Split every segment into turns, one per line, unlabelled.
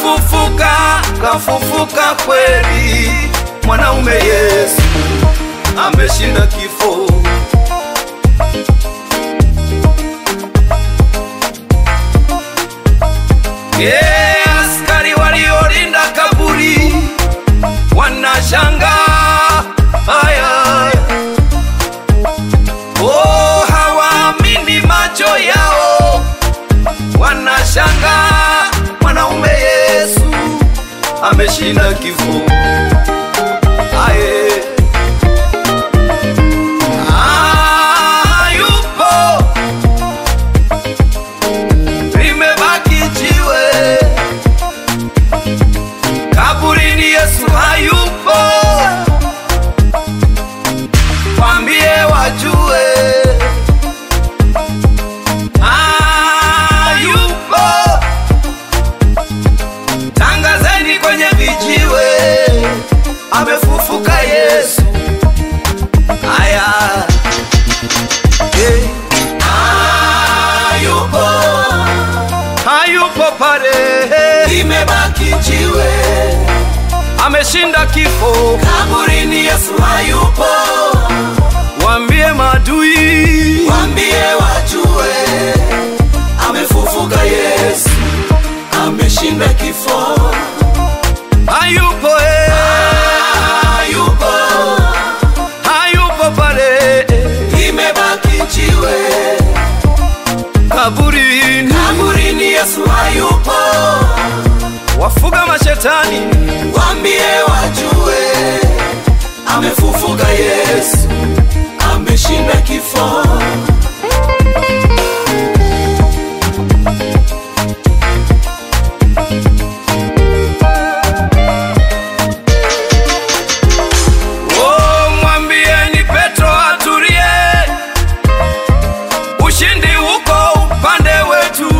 kafufuka, kafufuka kweli, mwanaume Yesu ameshinda kifo. Yeah, askari waliolinda kaburi wanashanga haya, oh, hawaamini macho yao, wanashanga mwanaume Yesu ameshinda kifo. Aye. Ah, yupo limebaki jiwe kaburini, Yesu hayupo, kwambie wajue hayupo, tangazeni kwenye vijiwe, amefufuka Yesu. Aya, hey. hayupo hayupo pale,
limebaki jiwe
ameshinda kifo.
kaburini, Yesu hayupo,
Waambie maadui,
wambie wajue, amefufuka Yesu, ameshinda kifo,
hayupo eh,
hayupo,
hayupo pale
limebaki jiwe
kaburini.
kaburini, Yesu hayupo,
Wafuga mashetani,
wambie wajue, amefufuka Yesu, ameshinda kifo.
oh, mwambieni Petro atulie, ushindi uko upande wetu,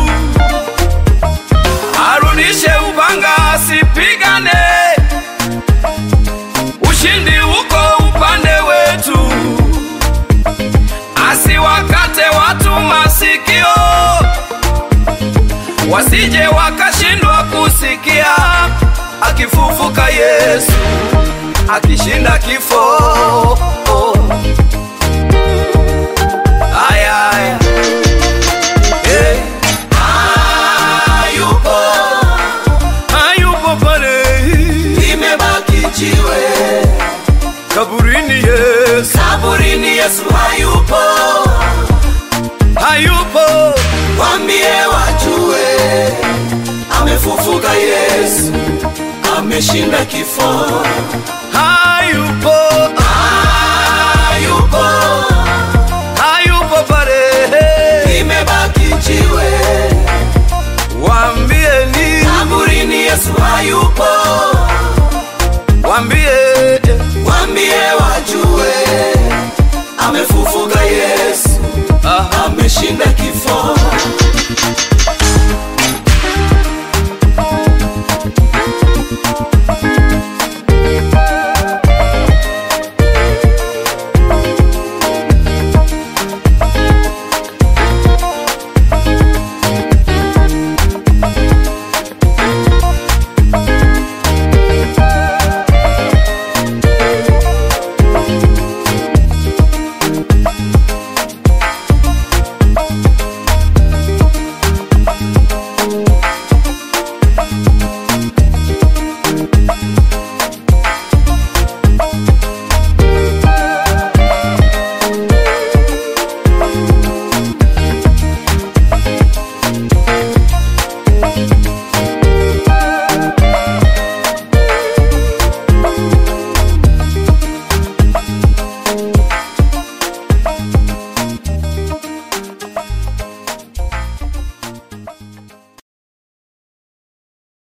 arudishe upanga asipigane, ushindi uko upande wetu, asiwakate watu masikio, wasije wakashindwa kusikia akifufuka Yesu akishinda kifo. Aya, aya. Eh,
Hayupo,
hayupo pale
limebaki jiwe
kaburini, Yesu
kaburini, Yesu hayupo,
hayupo,
wambie wajue, amefufuka Yesu, ameshinda kifo.
hayupo,
Hayupo,
hayupo pale,
limebaki jiwe
waambieni,
kaburini, Yesu hayupo,
waambie
wambie wajue, amefufuka Yesu,
ah,
ameshinda kifo.